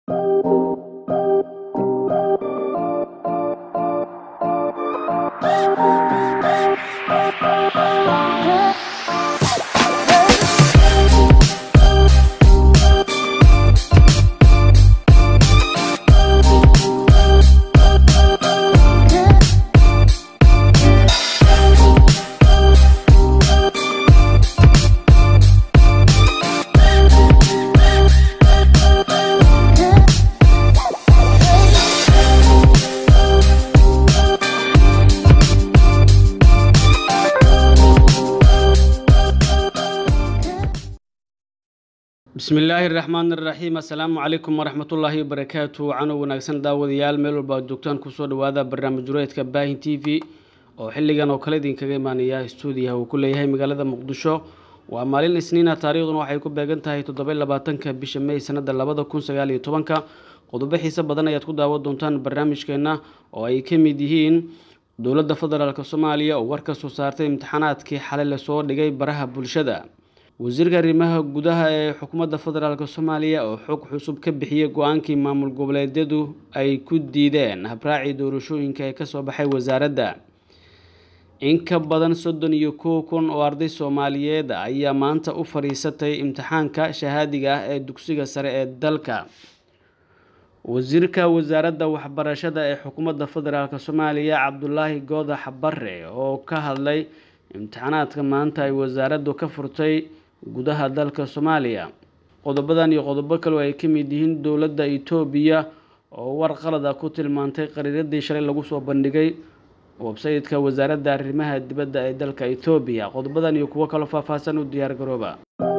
bismi illaahi raxmaan iraxiim assalaamu calaykum waraxmatullaahi wabarakaatu canow wanaagsan daawadayaal meel walba ad joogtaan kusoo dhawaada barnaamij jureedka baahin t v oo xilligan oo kale idinkaga imaanaya stuudiyaha uu ku leeyahay magaalada muqdisho waa maalin isniina taariikhduna waxay ku beegan tahay toddoba labaatanka bisha may sanada labada kun sagaal iyo tobanka qodobo xiise badan ayaad ku daawan doontaan barnaamijkeena oo ay ka mid yihiin dowladda federaalk soomaaliya oo war ka soo saartay imtixaanaadkii xalay lasoo dhigay baraha bulshada wasiirka arrimaha gudaha ee xukuumadda federaalk soomaaliya oo xog cusub ka bixiyey go-aankii maamul goboleedyadu ay ku diideen habraacii doorashooyinka ee kasoo baxay wasaaradda in ka badan soddon iyo kow kun oo arday soomaaliyeed ayaa maanta u fadhiisatay imtixaanka shahaadiga ah ee dugsiga sare ee dalka wasiirka wasaaradda waxbarashada ee xukuumadda federaalk soomaaliya cabdulaahi goodax bare oo ka hadlay imtixaanaadka maanta ay wasaaraddu ka furtay gudaha dalka soomaaliya qodobadan iyo qodobo kaleo ay ka mid yihiin dowladda itoobiya oo war qalada ku tilmaantay qariiradii shalay lagu soo bandhigay websaytka wasaaradda arrimaha dibadda ee dalka itoobiya qodobadan iyo kuwo kaloo faahfaahsan u diyaar garooba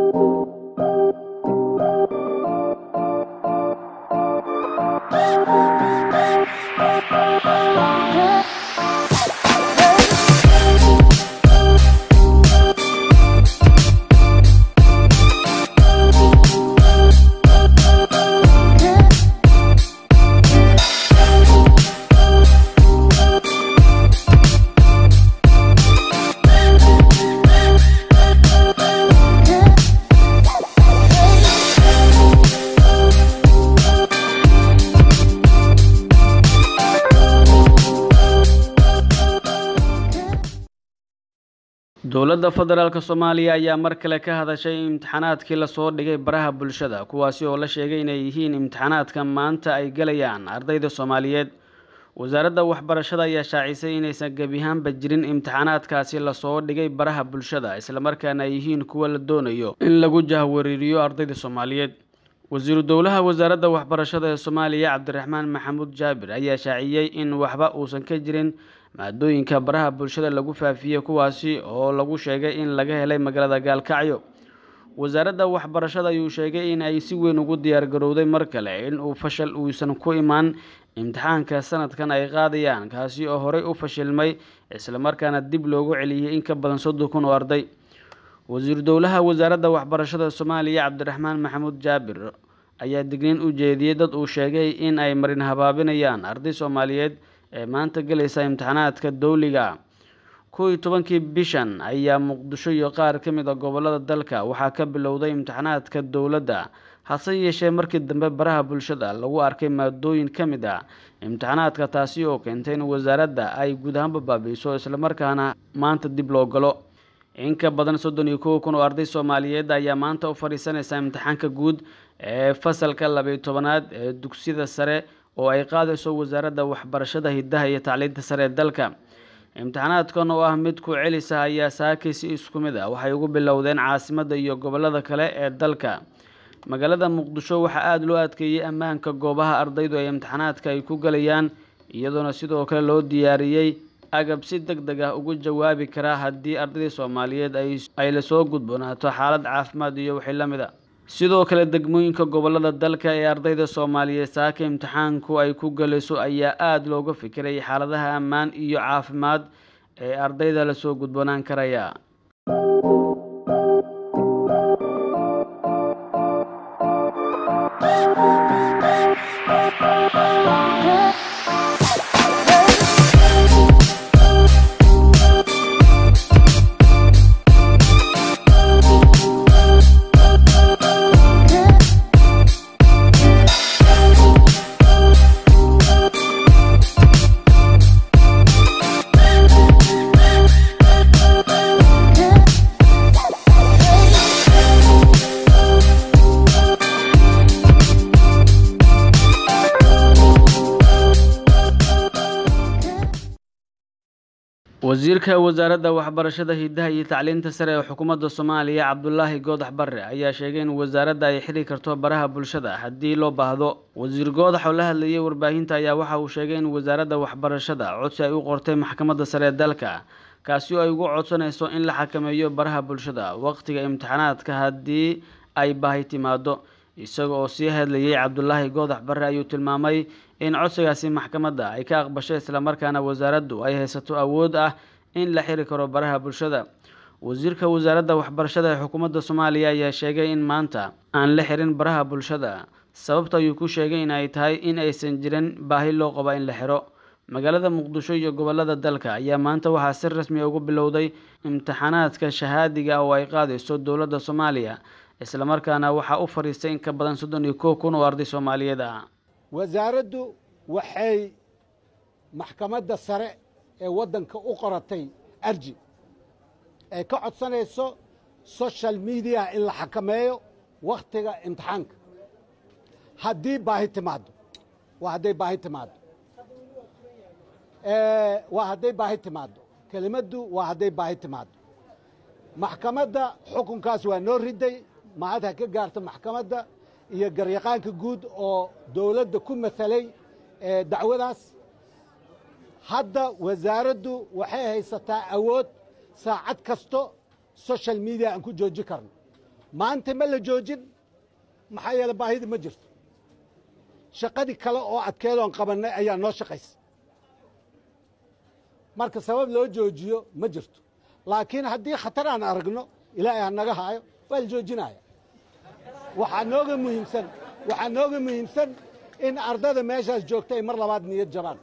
dowladda federaalk soomaaliya ayaa mar kale ka hadashay imtixaanaadkii lasoo dhigay baraha bulshada kuwaasi oo la sheegay inay yihiin imtixaanaadka maanta ay galayaan ardayda soomaaliyeed wasaaradda waxbarashada ayaa shaacisay inaysan gebiahaanba jirin imtixaanaadkaasi lasoo dhigay baraha bulshada islamarkaana ay yihiin kuwa la doonayo in lagu jahwariiriyo ardayda soomaaliyeed wasiiru dowlaha wasaaradda waxbarashada ee soomaaliya cabdiraxmaan maxamuud jaabir ayaa shaaciyey in waxba uusan ka jirin maadooyinka baraha bulshada lagu faafiyey kuwaasi oo lagu sheegay in laga helay magaalada gaalkacyo wasaaradda waxbarashada ayuu sheegay in ay si weyn ugu diyaargarowday mar kale in uu fashal uusan ku imaan imtixaanka sanadkan ay qaadayaan kaasi oo horey u fashilmay islamarkaana dib loogu celiyey in ka badan soddon kun oo arday wasiiru dowlaha wasaaradda waxbarashada soomaaliya cabdiraxmaan maxamuud jaabir ayaa digniin u jeediyey dad uu sheegay in ay marin habaabinayaan arday soomaaliyeed ee maanta galaysa imtixaanaadka dowliga kow iyo tobankii bishan ayaa muqdisho iyo qaar ka mid a gobolada dalka waxaa ka bilowday imtixaanaadka dowladda hase yeeshee markii dambe baraha bulshada lagu arkay maadooyin ka mid ah imtixaanaadka taasi oo keentay in wasaaradda ay guud ahaanba baabiiso islamarkaana maanta dib loo galo in ka badan soddon iyo kow kun oo arday soomaaliyeed ayaa maanta u fadhiisanaysa imtixaanka guud ee fasalka labayo tobanaad ee dugsiyada sare oo ay qaadayso wasaaradda waxbarashada hidaha iyo tacliinta sare ee dalka imtixaanaadkan oo ah mid ku celisa ayaa saakay si isku mid ah waxay ugu bilowdeen caasimadda iyo gobolada kale ee dalka magaalada muqdisho waxaa aada loo adkeeyey ammaanka goobaha ardaydu ay imtixaanaadka ay ku galayaan iyadoona sidoo kale loo diyaariyey agab si deg deg ah ugu jawaabi karaa haddii ardaydii soomaaliyeed ay lasoo gudboonaato xaalad caafimaad iyo wixii la mid a sidoo kale degmooyinka gobolada dalka ee ardayda soomaaliyeed saaka imtixaanku ay ku galayso ayaa aada looga fikiray xaaladaha ammaan iyo caafimaad ee ardayda lasoo gudboonaan karaya wasiirka wasaaradda waxbarashada hidaha iyo tacliinta sare ee xukuumadda soomaaliya cabdulaahi goodax barre ayaa sheegay in wasaaradda ay xiri karto baraha bulshada haddii loo baahdo wasiir goodax oo la hadlayay warbaahinta ayaa waxa uu sheegay in wasaaradda waxbarashada codsi ay u qortay maxkamadda sare ee dalka kaasi oo ay ugu codsanayso in la xakameeyo baraha bulshada waqtiga imtixaanaadka haddii ay baahi timaado isaga oo sii hadlayay cabdulaahi goodax barre ayuu tilmaamay in codsigaasi maxkamadda ay ka aqbashay islamarkaana wasaaraddu ay haysato awood ah in la xiri karo baraha bulshada wasiirka wasaaradda waxbarashada ee xukuumadda soomaaliya ayaa sheegay in maanta aan la xirin baraha bulshada sababta ayuu ku sheegay in ay tahay in aysan jirin baahi loo qaba in la xiro magaalada muqdisho iyo gobolada dalka ayaa maanta waxaa si rasmi ugu bilowday imtixaanaadka shahaadiga oo ay qaadayso dowladda soomaaliya islamarkaana waxaa u fadhiistay in ka badan soddon iyo kow kun oo arday soomaaliyeed ah wasaaraddu waxay maxkamadda sare ee waddanka u qoratay arji ay ka codsanayso social media in la xakameeyo wakhtiga imtixaanka haddii baahi timaaddo waa hadday baahi timaaddo waa hadday baahi timaaddo kelimaddu waa hadday baahi timaaddo maxkamadda xukunkaas waa noo riday mahad ha ka gaarto maxkamadda iyo garyaqaanka guud oo dowladda ku matalay dacwadaas hadda wasaaraddu waxay haysataa awood saacad kasto social media aan ku joojin karno maanta ma la joojin maxaa yeele baahidi ma jirto shaqadii kale oo adkeedoon qabannay ayaa noo shaqaysa marka sabab loo joojiyo ma jirto laakiin haddii khatar aan aragno ilaahay ha naga haayo waa la joojinaya waxaa nooga muhiimsan waxaa nooga muhiimsan in ardada meeshaas joogta ay mar labaad niyad jabaan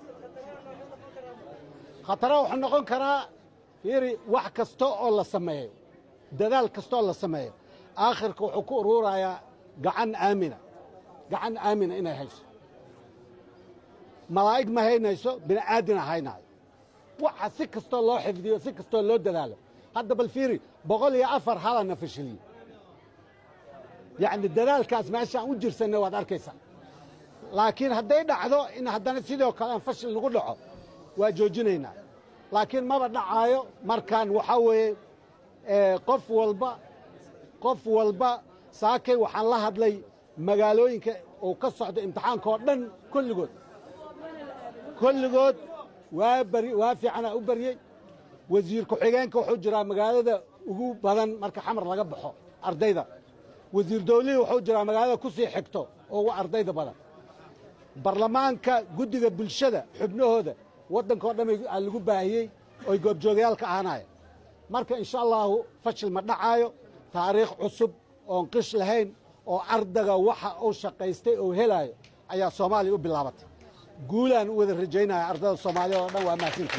khatara wuxuu noqon karaa fiiri wax kasta oo la sameeyo dadaal kasta oo la sameeyo aakhirka wuxuu ku uruurayaa gacan aamina gacan aamina inay hayso malaa'ig ma haynayso bini aadina haynaayo waxa si kastoo loo xifdiyo si kastoo loo dadaalo hadda bal fiiri boqol iyo afar halana fashiliyo yacni dadaalkaas meeshaan u jirsanay waad arkaysaa laakiin hadday dhacdo in haddana sidoo kale aan fashil nagu dhaco waa joojinaynaa laakiin maba dhacaayo markaan waxaa weeye qof walba qof walba saakay waxaan la hadlay magaalooyinka uu ka socdo imtixaanka oo dhan kulligood kulligood waa bari waa fiicanaa u baryey wasiir ku-xigeenka wuxuu jiraa magaalada ugu badan marka xamar laga baxo ardayda wasiir dawlihii wuxuu jiraa magaalada ku sii xigto oo ugu ardayda badan barlamaanka guddiga bulshada xubnahooda waddanka oo dhan aa lagu baahiyey oy goobjoogayaal ka ahaanaya marka insha allaahu fashil ma dhacaayo taariikh cusub oon qish lahayn oo ardaga waxa uu shaqaystay oo helaayo ayaa soomaaliya u bilaabatay guulaan u wada rajaynaya ardada soomaaliya oo dhan waa mahadsantii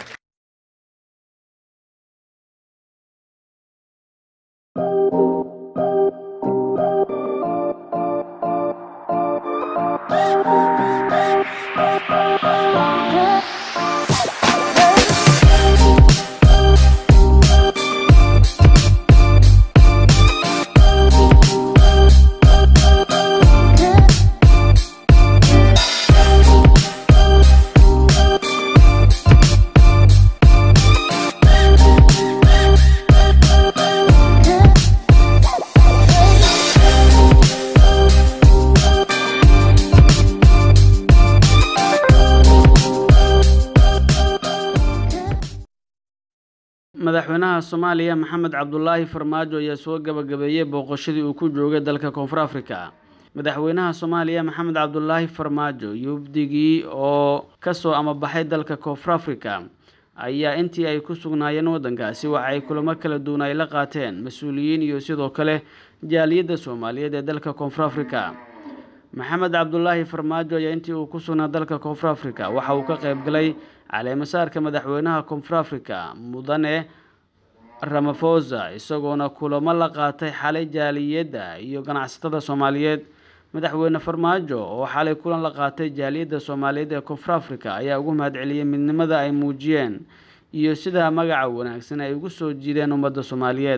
madaxweynaha soomaaliya maxamed cabdulaahi farmaajo ayaa soo gabagabeeyey booqashadii uu ku joogay dalka koonfur afrika madaxweynaha soomaaliya maxamed cabdulaahi farmaajo yubdigii oo kasoo amabaxay dalka koonfur afrika ayaa intii ay ku sugnaayeen waddankaasi waxa ay kulamo kala duwan ay la qaateen mas-uuliyiin iyo sidoo kale jaaliyadda soomaaliyeed ee dalka koonfur afrika maxamed cabdulaahi farmaajo ayaa intii uu ku sugnaa dalka koonfur afrika waxa uu ka qayb galay caleemasaarka madaxweynaha koonfur afrika mudane ramafosa isagoona kulamo la qaatay xalay jaaliyadda iyo ganacsatada soomaaliyeed madaxweyne farmaajo oo xalay kulan la qaatay jaaliyadda soomaaliyeed ee koonfur afrika ayaa ugu mahadceliyey midnimada ay muujiyeen iyo sida magaca wanaagsan ay ugu soo jiideen ummadda soomaaliyeed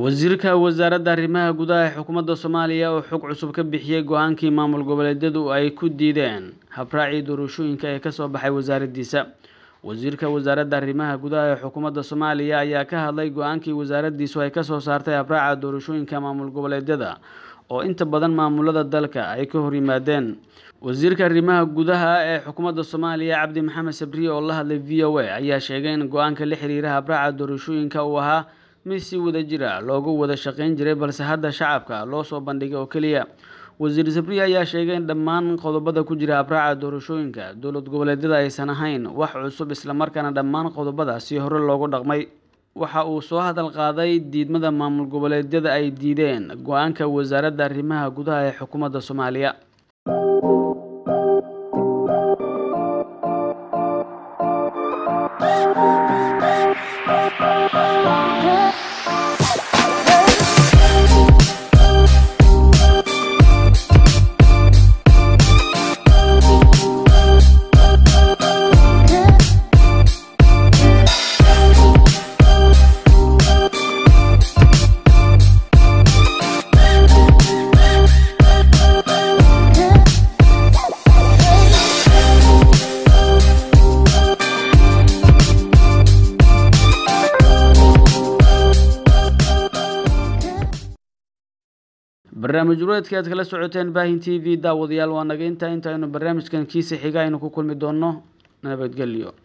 wasiirka wasaaradda arrimaha gudaha ee xukuumadda soomaaliya oo xog cusub ka bixiyey go-aankii maamul goboleedyadu ay ku diideen habraacii doorashooyinka ee kasoo baxay wasaaraddiisa wasiirka wasaaradda arrimaha gudaha ee xukuumadda soomaaliya ayaa ka hadlay go-aankii wasaaraddiisu ay kasoo saartay habraaca doorashooyinka maamul goboleedyada oo inta badan maamulada dalka ay ka hor yimaadeen wasiirka arrimaha gudaha ee xukuumadda soomaaliya cabdi maxamed sabriye oo la hadlay v o a ayaa sheegay in go-aanka la xiriira habraaca doorashooyinka uu ahaa mid si wada jira loogu wada shaqayn jiray balse hadda shacabka loo soo bandhigay oo keliya wasiir sabriye ayaa sheegay in dhammaan qodobada ku jira habraaca doorashooyinka dowlad goboleedyada aysan ahayn wax cusub islamarkaana dhammaan qodobadaasi hore loogu dhaqmay waxa uu soo hadal qaaday diidmada maamul goboleedyada ay diideen go-aanka wasaaradda arrimaha gudaha ee xukuumadda soomaaliya barnaamij ureedka aad kala socoteen baahin t v daawadayaal waa naga intaa intaaynu barnaamijkan kiisa xiga aynu ku kulmi doonno nabadgelyo